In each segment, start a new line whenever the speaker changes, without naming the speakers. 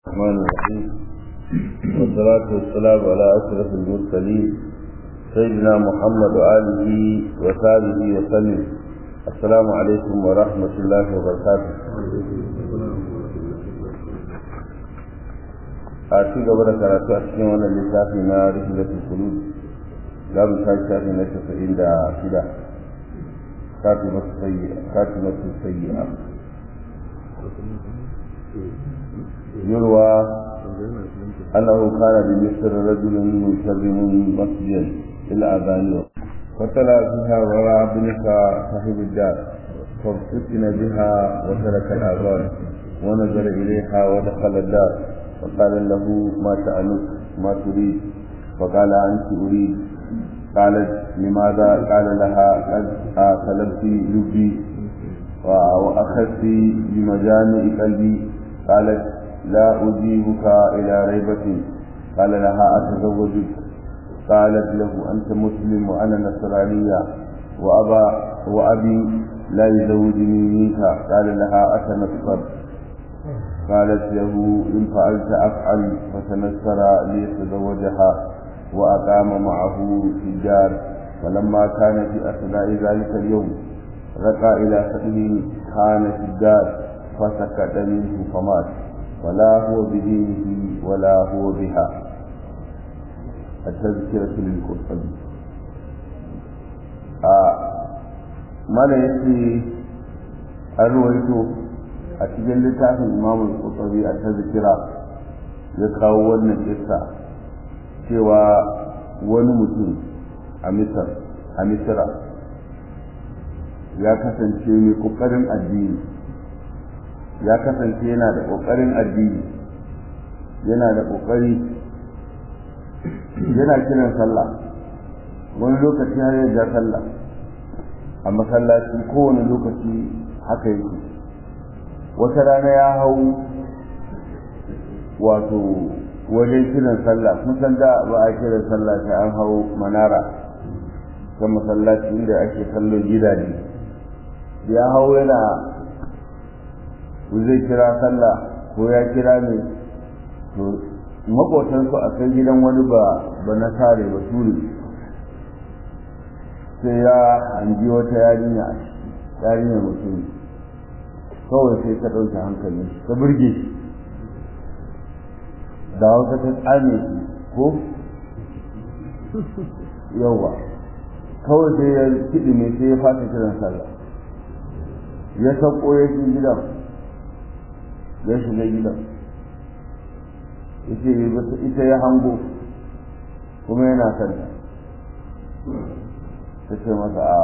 الرحمن الرحيم والصلاة والسلام على أشرف المرسلين سيدنا محمد وآله وصحبه وسلم السلام عليكم ورحمة الله وبركاته a ci gaba da karatu a cikin wannan littafi na rihilatul qulub za mu tashi shafi na tasa'in da shida kafi masu sayyi'a kafi masu sayyi'a يروى أنه كان بمصر رجل مسلم مسجدا للأذان فتلا فيها وراء ابنك صاحب الدار فافتتن بها وترك الأذان ونظر إليها ودخل الدار فقال له ما تألك ما تريد فقال أنت أريد قالت لماذا قال لها قد طلبت لبي وأخذت بمجامع قلبي قالت لا أجيبك إلى ريبة قال لها أتزوجك قالت له أنت مسلم وأنا نصرانية وأبا وأبي لا يزوجني منك قال لها أتنصر قالت له إن فعلت أفعل فتنصر ليتزوجها وأقام معه في الدار فلما كان في أثناء ذلك اليوم رقى إلى سبيل كان في الدار فسكت منه فمات ولا هو بدينه ولا هو بها التذكرة للقرطبي ما لا يسي أرويته أتجل لتعرف الإمام القرطبي التذكرة يقاو wannan kissa cewa wani mutum a Misar a Misra ya kasance mai kokarin addini ya kasance yana da ƙoƙarin addini yana da ƙoƙari yana kiran sallah wani lokaci har ya sallah a masallaci kowane lokaci haka yake wata rana ya hau wato wajen kiran sallah kun san da ba a kiran sallah sai an hau manara ta masallaci inda ake kallon gidaje ya hau yana zai kira sallah ko ya kira ne to makotansu a kan gidan wani ba ba na sare ba turi sai ya hangi wata yarinya yarinya mutum kawai sai ta ɗauke hankali ta burge shi da wata ta tsame shi ko yawa kawai sai ya kiɗi ne sai ya fata kiran sallah ya sauko ya shi gidan ya shiga gidan yace ita ya hango kuma yana santa ta ce masa a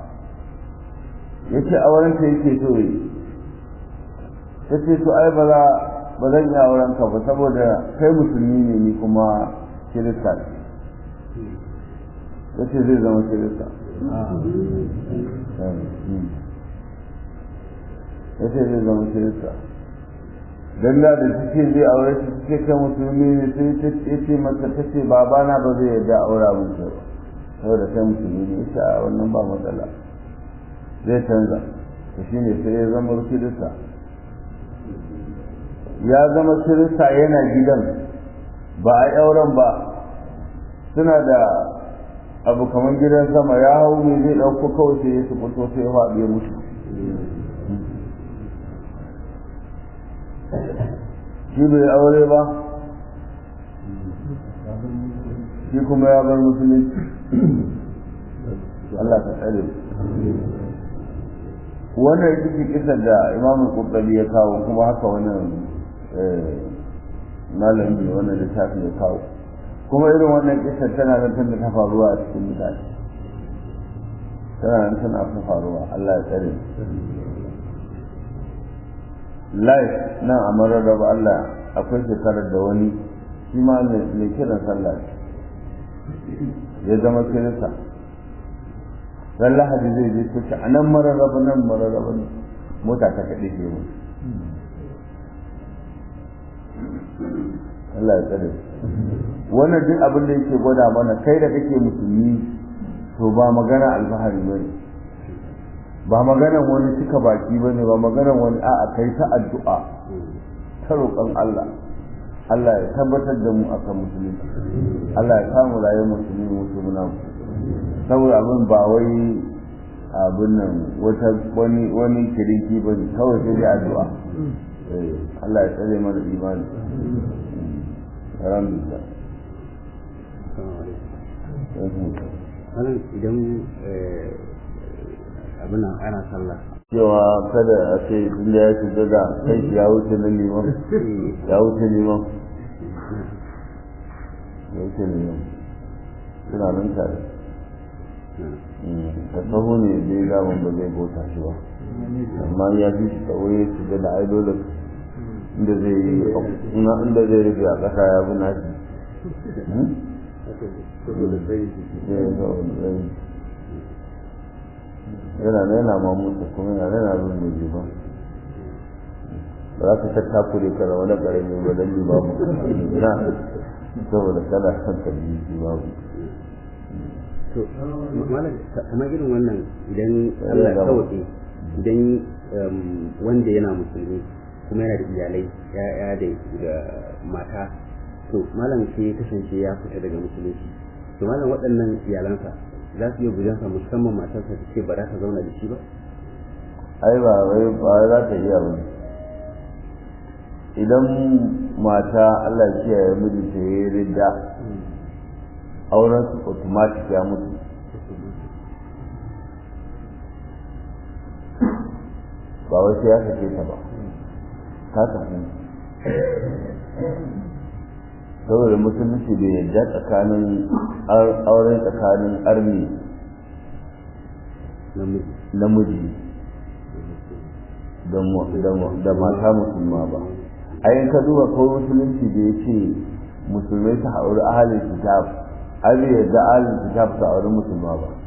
ya ce aurenta yake so yi ta ce to ai ba za ba zan yi auren ka ba saboda kai musulmi ne ni kuma kirista ne ya ce zai zama kirista ya ce zai zama kirista dan da da suke zai aure shi suke kai musulmi ne sai ta ce masa ta ce babana ba zai yarda aura mun ba saboda kai musulmi ne ita a wannan ba matsala zai canza to shine sai ya zama kirista ya zama kirista yana gidan ba a auren ba suna da abu kamar gidan sama ya hau mai zai ɗauko kawai sai ya su fito sai ya faɗi ya mutu shi bai aure ba shi kuma ya bar musulunci Allah ka tsare wannan ita ce kisar da imam qurtubi ya kawo kuma haka wannan malami wannan littafi ya kawo kuma irin wannan kisar tana nan tana ta faruwa a cikin mutane tana nan tana ta faruwa Allah ya tsare life nan a mararraba Allah akwai shekarar da wani shi ma mai kiran sallah ya zama kirista ran lahadi zai je kuce a nan mararraba nan mararraba ne mota ta kaɗe ke mu Allah ya tsare wannan duk abin da yake gwada mana kai da kake musulmi to ba magana alfahari ba ne ba maganan wani cika baki ba ne ba maganan wani a'a kai ta addu'a ta roƙon Allah Allah ya tabbatar da mu akan musulunci Allah ya samu rayuwar musulmi mutu muna saboda abin ba wai abin nan wata wani wani kiriki ba ne kawai sai dai addu'a Allah ya tsare mana imani alhamdulillah
wannan idan abin nan ana sallah
cewa kada a ce inda ya shiga da kai ya wuce na liman ya wuce liman ya wuce liman suna nan tare ta sahu ne dai zaman ba zai bauta shi ba amma ya fi shi tsawo ya shiga da ai dole inda zai yi inda zai rufe a ƙasa ya fi nashi yana na yana ma mutu kuma yana na yana zuwa ne ba ba za ka tattakure ka da wani ƙarami ba don ba mu na saboda kana son ka bi shi babu
to malam kamar irin wannan idan Allah ya sauke idan wanda yana musulmi kuma yana da iyalai ya'ya da mata to malam sai ya kasance ya fita daga musulunci to malam waɗannan iyalansa za su iya gujansa musamman matarsa ta ce ba za ta zauna da shi ba
ai ba wai ba za ta iya ba idan mata Allah ya kiyaye miji ta yi ridda auren su automatic ya mutu ba wai sai ya sake ta ba ta tafi saboda musulunci bai yadda tsakanin auren tsakanin armi namiji da mata musulma ba ayin ka duba ko musulunci da ya ce musulmai su hauri ahalin kitab har bai yadda ahalin kitab su auri musulma ba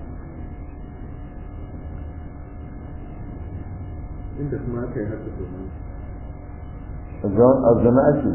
inda kuma aka yi haka domin
a zana ake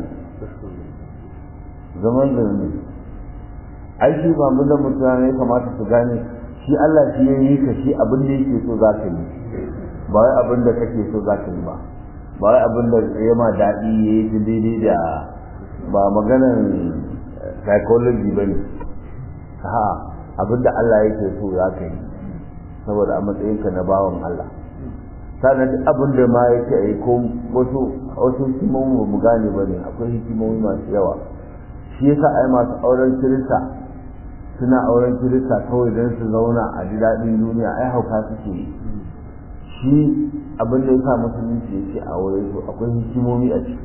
zaman zane aiki ba mu da mutane ya kamata su gane shi Allah shi ya yi ka shi abin da yake so za ka yi ba wai abin da kake so za ka yi ba ba wai abin da ya ma daɗi ya yi daidai da ba maganar psychology ba ne ha abin da Allah yake so za ka yi saboda a matsayinka na bawan Allah sannan duk abin da ma yake a yi ko wasu wasu hikimomi ba mu gane ba ne akwai hikimomi masu yawa shi yasa ai masu auren kirista suna auren kirista kawai don su zauna a ji daɗin duniya ai hauka suke yi shi abin da ya sa musulunci ya ce a wurin su akwai hikimomi a ciki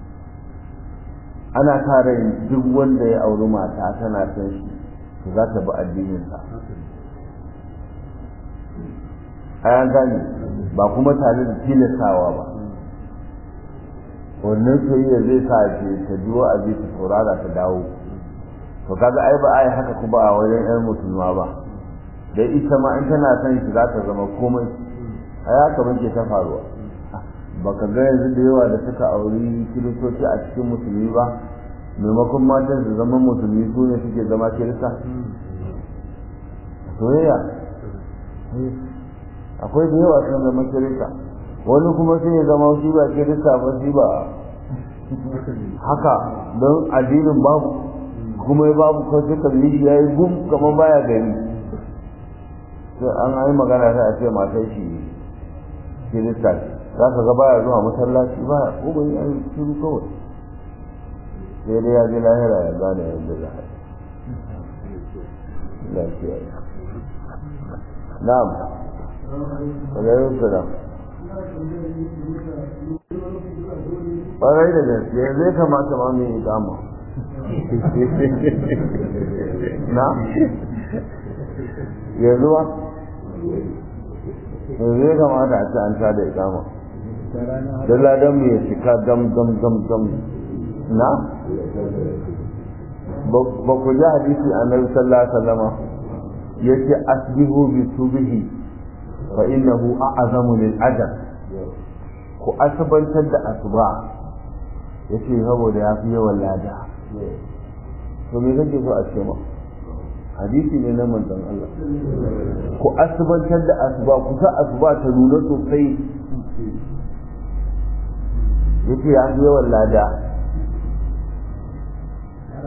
ana sa rai duk wanda ya auri mata tana son shi to za ta bi addininsa a yan gane ba kuma tare da tilastawa ba wannan soyayya zai sa ce ta ji wa'azi ta saurara ta dawo to kaga ai ba ai haka kuma a wajen yan musulma ba da ita ma in tana son shi za ta zama komai a ya kamar ke ta faruwa baka ga yanzu da yawa da suka auri kiristoci a cikin musulmi ba maimakon matan su zama musulmi su ne suke zama kirista soyayya akwai da yawa sun zama kirista wani kuma sai ya zama shi ba kirista ba shi ba haka don addinin babu kuma ya babu kawai suka yi ya yi gum kamar baya gari sai an yi magana sai a ce matar shi kirista za ka ga baya zuwa masallaci ba ko bai yi shiru kawai sai dai ya ji lahira ya gane yadda za a yi lafiya na'am alaikum salam ƙwarai da gaske zai kamata ma mai ikama na yanzu ba yanzu ya kamata a ci an ta da ikama don ladan mu ya cika dam dam dam dam na ba ku ji hadisi annabi sallallahu alaihi wasallama yace asbihu bi subhi fa innahu a'zamu lil ajr ku asabantar da asuba yace saboda ya fi yawan lada to me kake so a ce ma hadisi ne na manzon Allah ku asubantar da asuba ku sa asuba ta nuna sosai yace ya fi yawan lada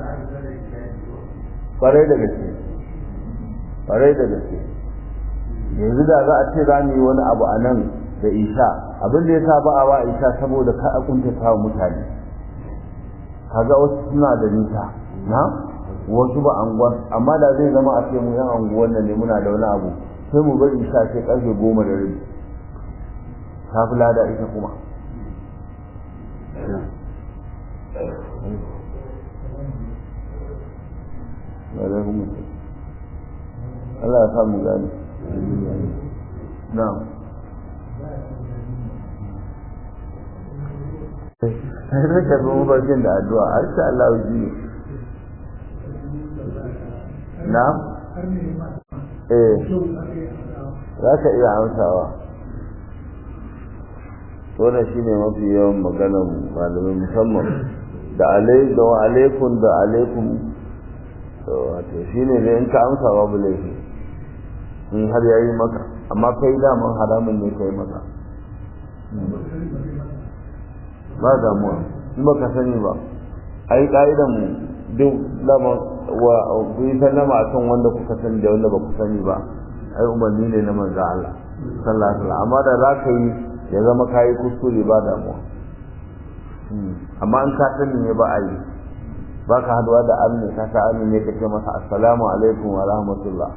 kwarai da gaske kwarai da gaske yanzu da za a ce za mu yi wani abu a nan da isha abin da ya sa ba a wa isha saboda ka a kuntata wa mutane kaga wasu suna da nisa na wasu ba anguwan amma da zai zama a ce mu yan anguwan nan ne muna da wani abu sai mu bari isha sai karfe goma da rabi ta fi lada ita kuma Allah ya samu gani na'am sai da ka zo mafarkin da addu'a har sha Allah ji na'am eh za ka iya amsawa wannan shine mafi yawan maganar malamai musamman da alai da wa alaikum da alaikum wato shine ne in ka amsa babu laifi in har yayi maka amma kai daman haramun ne kai maka ba damuwa in baka sani ba ai ka'idan mu duk lama wa ku yi sallama akan wanda kuka sani da wanda ba ku sani ba ai umarni ne na manzo Allah sallallahu alaihi wasallam amma da za ka yi ya zama kayi kuskure ba damuwa amma in ka sani ne ba a yi ba ka haduwa da arni ka sa arni ne ka ce masa assalamu alaikum wa rahmatullah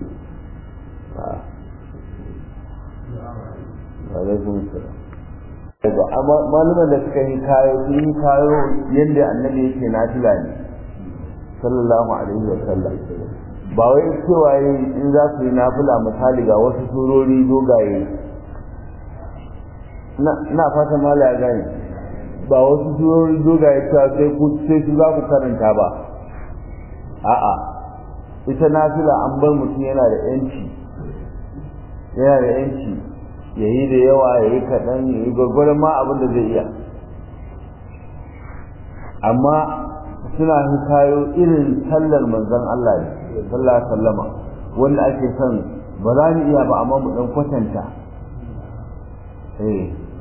alaikum salam amma malaman da suka yi kayo sun yi kayo yadda annabi yake nafila ne sallallahu alaihi wa sallam ba wai cewa in za su yi nafila misali ga wasu surori dogaye na fatan mala ya gane ba wasu surori dogaye cewa sai ku sai su za ku karanta ba a'a ita nafila an bar mutum yana da yanci yana da yanci ya yi da yawa ya yi kaɗan ya yi gwagwarin ma abin da zai iya amma suna hikayo irin sallar manzon Allah ne sallallahu alaihi wasallama wanda ake son ba za mu iya ba amma mu dan kwatanta eh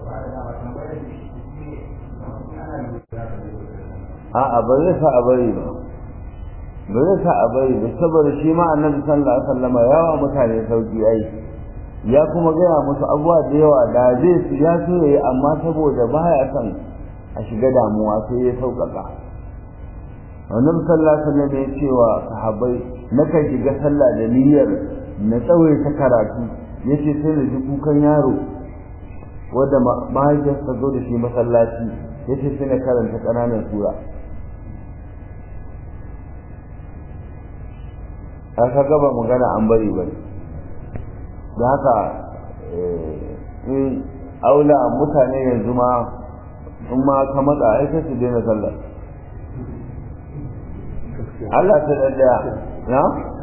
a'a ba zai sa a bari ba ba zai sa a bari ba saboda shi ma annabi sallallahu alaihi wasallama yawa mutane sauki ai ya kuma gaya musu abubuwa da yawa da zai su ya so yayi amma saboda baya son a shiga damuwa sai ya sauƙaƙa annabi sallallahu alaihi wasallam ya ce wa sahabbai nakan shiga sallah da niyyar na tsawaita karatu yace sai na ji kukan yaro wanda mahaifiyarsa zo da shi masallaci yace sai na karanta ƙananan sura aka gaba magana an bari bari da haka in aula mutane yanzu ma in ma ka matsa ai sai su daina sallar Allah ta daddaya na?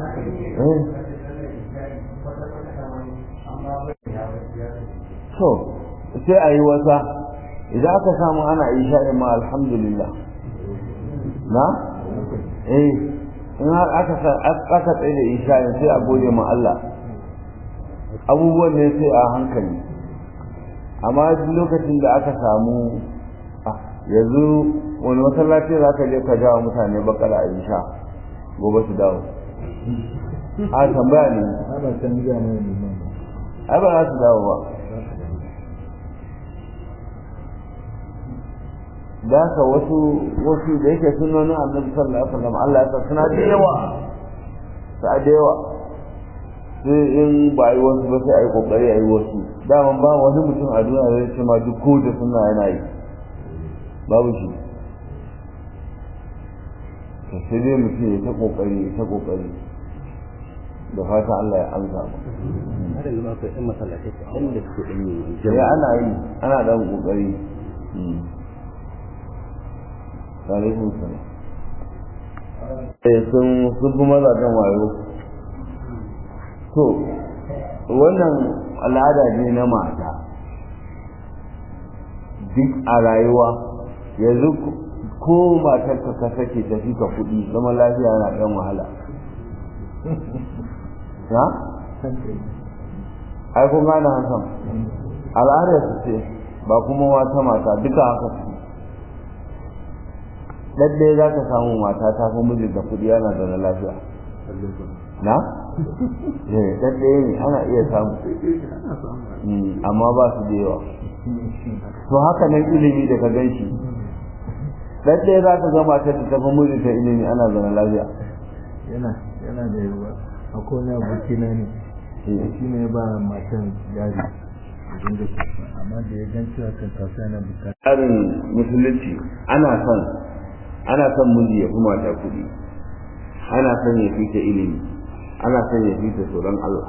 so sai a yi wata idan aka samu ana isha'in ma alhamdulillah na? eh in har aka tsaye da isha'in sai a gode ma Allah abubuwan ne sai a hankali amma lokacin da aka samu yanzu wani masallaci za ka je ka jawo mutane bakara a isha gobe su dawo a tambaya ne ai ba za su dawo ba da haka wasu wasu da yake sunonin annabi sallallahu alaihi wasallam Allah ya sa suna da yawa sa da yawa sai in ba yi wasu ba sai a yi kokari a yi wasu daman ba wani mutum a duniya zai ce ma duk kowace suna yana yi babu shi to sai dai mutum ya ta kokari ya ta kokari da fata Allah ya amsa mu
har yanzu akwai ɗan masallatai kaɗan da suke ɗan yin
sai ana yi ana dan kokari alaikum salam eh sun sun fi mazajen wayo to wannan al'ada ne na mata duk a rayuwa yanzu ko matar ka ka sake tafi ka kuɗi zama lafiya na ɗan wahala ha? ai kun gane hakan al'adar su ce ba kuma wata mata duka haka su ɗaɗɗaya za ka samu mata ta fi mijinta kuɗi yana da na lafiya na? ɗaɗɗaya ne ana iya samu amma ba su da yawa to haka nan ilimi da ka gan shi ɗaɗɗaya za ka ga matar da ta fi mijinta ilimi ana da na lafiya
yana yana da yawa akwai wani abokina ne shi ne ba matan yari amma da ya gan cewa kan kasa yana bukata
tsarin musulunci ana son ana son miji ya fi mata kuɗi ana son ya fita ilimi ana son ya fita tsoron Allah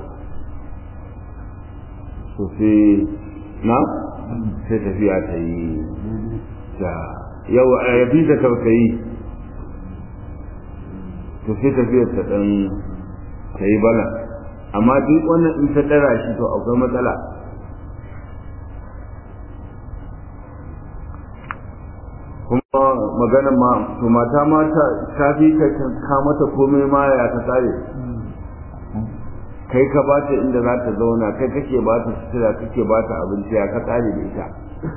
so sai na sai tafiya ta yi da yau ya fita tausayi to sai tafiyar ta ɗan ta yi bala amma duk wannan in ta ɗara shi to akwai matsala kuma magana ma to mata ma ta ta fi ka ka mata komai ma ya ta tsare kai ka ba ta inda za ta zauna kai kake ba ta sutura kake ba ta abinci ya ka tsare da ita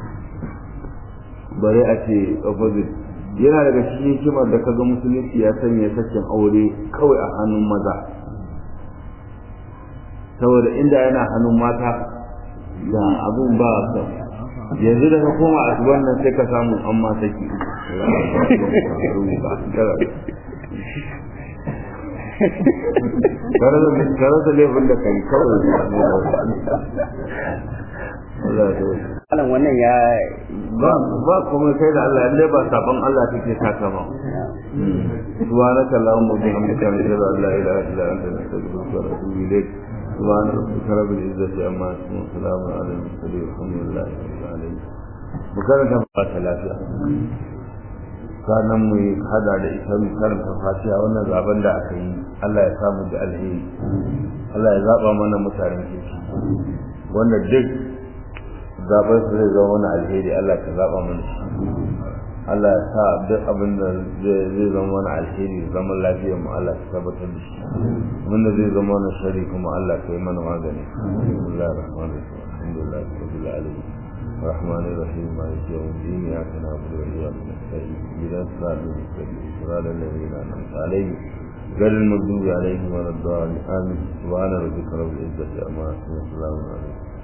bare a ce opposite yana daga cikin hikimar da kaga musulunci ya sanya sakin aure kawai a hannun maza saboda inda yana hannun mata da abun ba ka yanzu da ka koma a wannan sai ka samu an ma saki kare da laifin da kai kawai
Alan wannan ya
ba ba kuma kai da Allah lalle ba sabon Allah take saka ba subhanaka allahumma wa bihamdika ashhadu an la ilaha illa anta astaghfiruka wa atubu ilayk سبحان ربك رب العزة عما يصفون وسلام على المرسلين والحمد لله رب العالمين makaranta ba ta lafiya sannan mu hada da ita mu karanta fatiha wannan zaben da aka yi Allah ya samu da alheri Allah ya zaba mana mutanen kirki wanda duk zaben su zai zama mana alheri Allah ka zaba mana Allah ya sa duk abin da zai zama mana alheri zaman lafiyar mu Allah ka tabbatar da shi abin da zai zama mana shari kuma Allah ka yi mana magani bismillahir rahmanir rahim alhamdulillahi rabbil alamin الرحمن الرحيم مالك يوم الدين اياك نعبد واياك نستعين اهدنا الصراط المستقيم صراط الذين انعمت عليهم غير المغضوب عليهم ولا الضالين امين سبحان ربك رب العزه عما يصفون وسلام عليكم